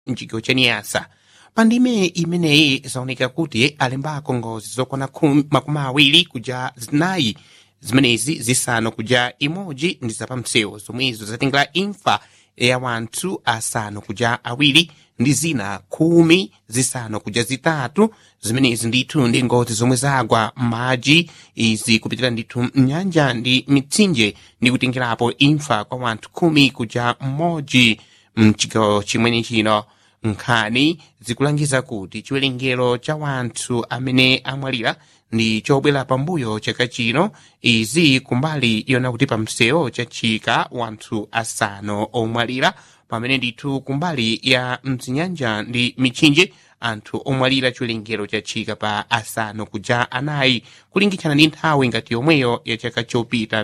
mchigawo cha niyasa pa ndime imeneyi zaoneka kuti alembako ngozi zokwana khumi- makumi awiri kuja zinayi zimenezi zisanu kuja imodzi ndi zapamsewu zomwezo zatengera imfa ya wanthu asanu kuja awiri ndi zina khumi zisanu kuja zitatu zimenezi ndithu ndi ngozi zomwe zagwa m'madzi izi kupitira ndithu mnyanja ndi mitsinje ndi kutengerapo imfa kwa wanthu khumi kuja mmodzi mchigawo chimene chino nkhani zikulangiza kuti chiwerengero cha wanthu amene amwalira ndi chobwera pambuyo chaka chino izi kumbali yona kuti pamsewu chachika wanthu asanu omwalira pamene ndithu kumbali ya mzinyanja ndi mitsinje anthu omwalira chiwerengero chachika pa asanu kuja anayi kulingitshana ndi nthawi ngati yomweyo ya chaka chopita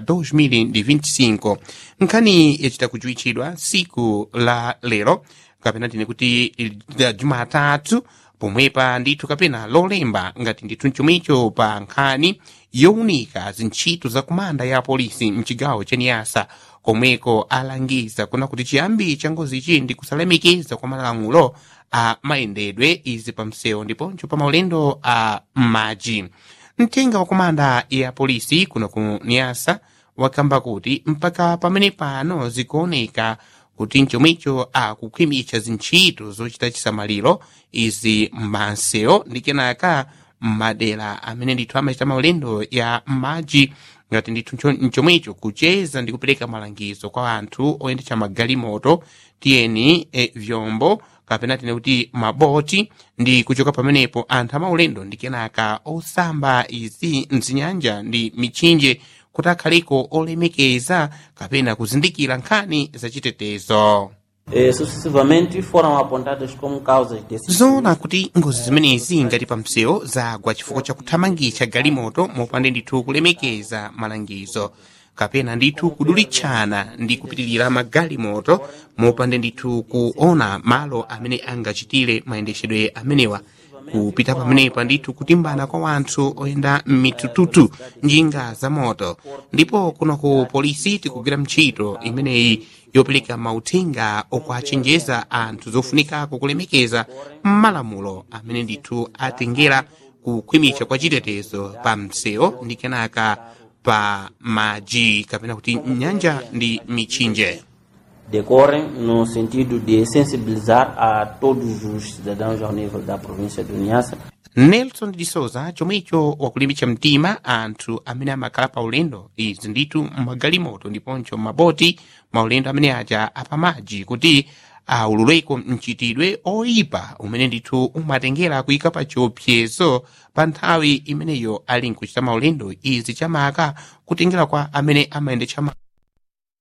2025 nkhani yachita kuchiwitchidwa siku la lero kapena tine kuti la jumatatu pomwepa ndithu kapena lolemba ngati ndithu mchomicho pa nkhani yowunika zintchito zakumanda ya polisi mchigawo cha niyasa komweko alangiza kuna kuti chiyambi cha ngozichi ndi kusalemekeza kwa malamulo a mayendedwe izi pamsewu ndiponso pa maulendo a m'madzi mtenga wa komanda ya polisi kuno ku niyasa wakamba kuti mpaka pamene pano zikuoneka kuti mchomwicho akukhwimitsa zintchito zochita chisamaliro izi m'mansewu ndi kenaka m'madera amene ndithu amachita maulendo ya m'madzi ngati ndithu ncho- mchomwicho kucheza ndi kupereka malangizo kwa anthu oyendetsa magalimoto tiyeni e, vyombo kapena tine kuti maboti ndi kuchoka pamenepo anthu amaulendo ndi kenaka osamba izi mzinyanja ndi mitsinje kuti akhaliko olemekeza kapena kuzindikira nkhani zachitetezo Eh, sucessivamente foram apontadas como causas desse zoona kuti ngozi zimenezi ngati pamsewu zagwa chifukwa chakuthamangitsa galimoto mopanda ndithu kulemekeza malangizo kapena ndithu kudulitchana ndi kupitirira magalimoto mopanda ndithu kuona malo amene angachitire mayendetsedwe amenewa kupita pamenepa ndithu kutimbana kwa wanthu oyenda m'mitututu njinga za moto ndipo kuno ku polisi tikugwira ntchito imeneyi yopereka mauthenga okuachenjeza anthu zofunikako kulemekeza malamulo amene ndithu atengera kukhwimitsa kwa chitetezo pa msewu ndi kenaka pa madzi kapena kuti nyanja ndi mitsinje decorrem no sentido de sensibilizar a todos os cidadãos ao nível da província do Niassa nelson de souza chomwecho wakulimbitsa mtima anthu amene amakhala pa ulendo izi ndithu magalimoto ndiponso maboti maulendo amene aja apamadzi kuti aululeko mchitidwe oyipa umene ndithu umatengera kuyika pa chiopsezo pa nthawi imeneyo ali nkuchita maulendo izi chamaka kutengera kwa amene amayendetsa ma